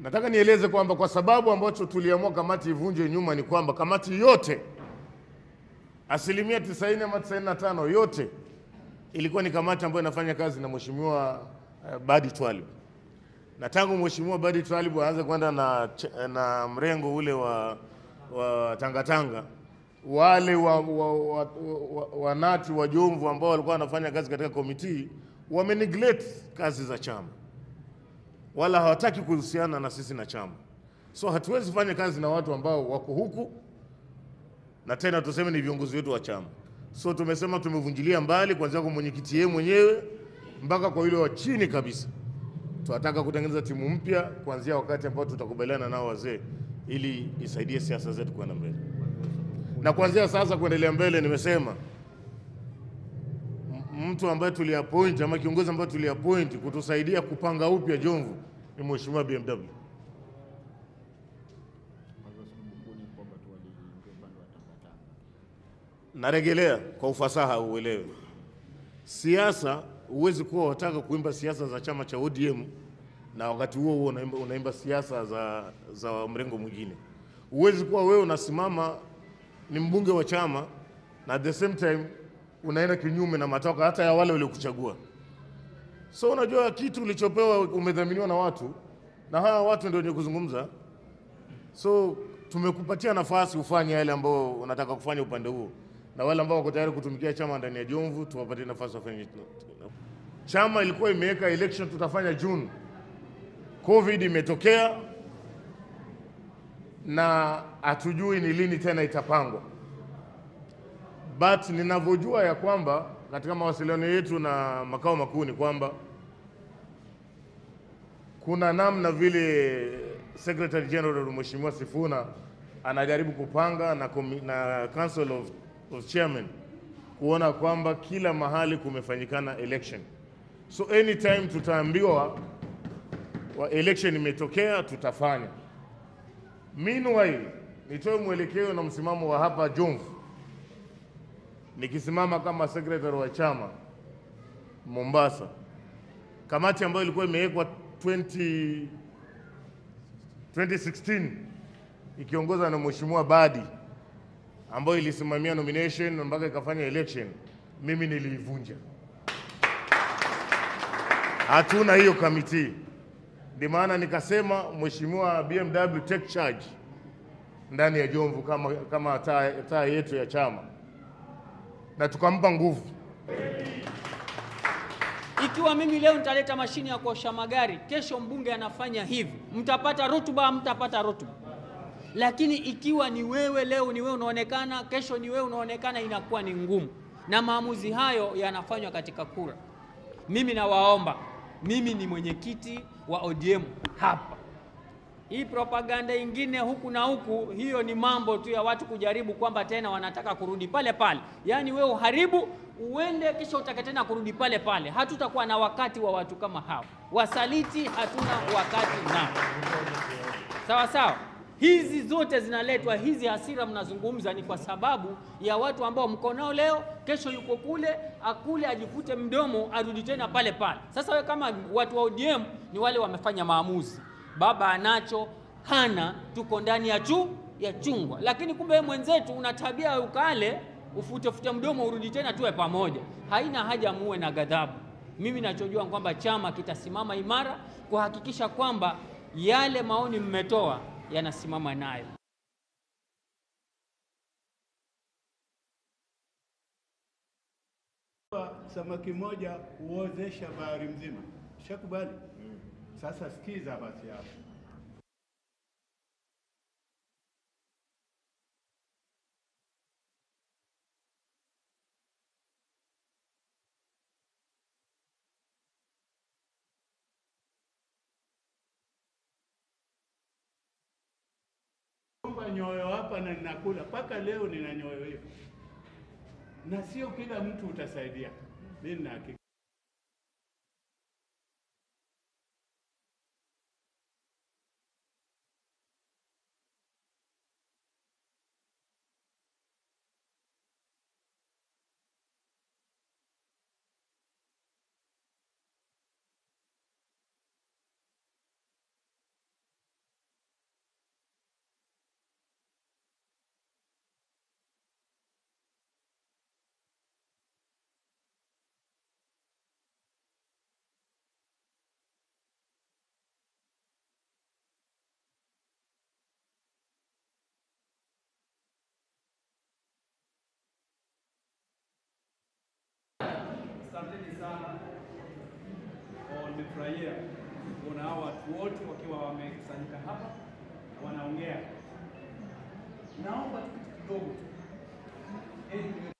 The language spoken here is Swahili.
Nataka nieleze kwamba kwa sababu ambacho tuliamua kamati ivunje nyuma ni kwamba kamati yote asilimia 90 ama 95 yote ilikuwa ni kamati ambayo inafanya kazi na mheshimiwa uh, Badi Twalib, na tangu mheshimiwa Badi Twalib aanze kwenda na, ch- na mrengo ule wa, wa tangatanga wale wa, wa, wa, wa, wanati wa Jomvu ambao walikuwa wanafanya kazi katika komiti wame neglect kazi za chama wala hawataki kuhusiana na sisi na chama. So hatuwezi fanya kazi na watu ambao wako huku na tena tuseme ni viongozi wetu wa chama. So tumesema tumevunjilia mbali kuanzia kwa mwenyekiti yeye mwenyewe mpaka kwa yule wa chini kabisa. Tunataka kutengeneza timu mpya kuanzia wakati ambao tutakubaliana nao wazee, ili isaidie siasa zetu kwenda mbele. Na kuanzia sasa kuendelea mbele, nimesema m- mtu ambaye tuliappoint ama kiongozi ambaye tuliappoint kutusaidia kupanga upya Jomvu ni mheshimiwa BMW. Narejelea kwa ufasaha uelewe, siasa huwezi kuwa wataka kuimba siasa za chama cha ODM na wakati huo huo unaimba, unaimba siasa za, za mrengo mwingine. Huwezi kuwa wewe unasimama ni mbunge wa chama na at the same time unaenda kinyume na matakwa hata ya wale waliokuchagua. So unajua kitu ulichopewa umedhaminiwa na watu na hawa watu ndio wenye kuzungumza. So tumekupatia nafasi ufanye yale ambao unataka kufanya upande huo, na wale ambao wako tayari kutumikia chama ndani ya Jomvu tuwapatie nafasi wafanye. Chama ilikuwa imeweka election tutafanya June, Covid imetokea na hatujui ni lini tena itapangwa, but ninavyojua ya kwamba katika mawasiliano yetu na makao makuu ni kwamba kuna namna vile Secretary General Mheshimiwa Sifuna anajaribu kupanga na, komi- na Council of, of Chairmen kuona kwamba kila mahali kumefanyikana election. So anytime tutaambiwa wa election imetokea tutafanya. Meanwhile, nitoe mwelekeo na msimamo wa hapa Jomvu, nikisimama kama secretary wa chama Mombasa, kamati ambayo ilikuwa imewekwa 20 2016 ikiongozwa na Mheshimiwa Badi ambayo ilisimamia nomination mpaka ikafanya election, mimi niliivunja. Hatuna hiyo kamiti, ndio maana nikasema Mheshimiwa BMW take charge ndani ya Jomvu kama, kama taa taa yetu ya chama, na tukampa nguvu. Ikiwa mimi leo nitaleta mashine ya kuosha magari, kesho mbunge anafanya hivi, mtapata rutuba, mtapata rutuba. Lakini ikiwa ni wewe leo ni wewe unaonekana, kesho ni wewe unaonekana, inakuwa ni ngumu, na maamuzi hayo yanafanywa katika kura. Mimi nawaomba, mimi ni mwenyekiti wa ODM hapa. Hii propaganda ingine huku na huku, hiyo ni mambo tu ya watu kujaribu kwamba tena wanataka kurudi pale pale. Yaani wewe uharibu uende, kisha utake tena kurudi pale pale. Hatutakuwa na wakati wa watu kama hao, wasaliti hatuna wakati nao. Sawa sawa. Hizi zote zinaletwa, hizi hasira mnazungumza ni kwa sababu ya watu ambao mko nao leo, kesho yuko kule, akule ajikute mdomo, arudi tena pale pale. Sasa wewe kama watu wa ODM ni wale wamefanya maamuzi, baba anacho hana, tuko ndani ya chu ya chungwa, lakini kumbe wewe mwenzetu una tabia ya ukale, ufutefute mdomo, urudi tena, tuwe pamoja. Haina haja muwe na ghadhabu. Mimi nachojua kwamba chama kitasimama imara kuhakikisha kwamba yale maoni mmetoa yanasimama nayo. Samaki moja huozesha bahari mzima. Shakubali? Sasa sikiza basi hapo. Omba nyoyo hapa na ninakula mpaka leo nina nyoyo hiyo, na sio kila mtu utasaidia. Mimi nina hakika. sana kwa nimefurahia kuona hao watu wote wakiwa wamekusanyika hapa wanaongea. Naomba tu kitu kidogo tu, ili niwe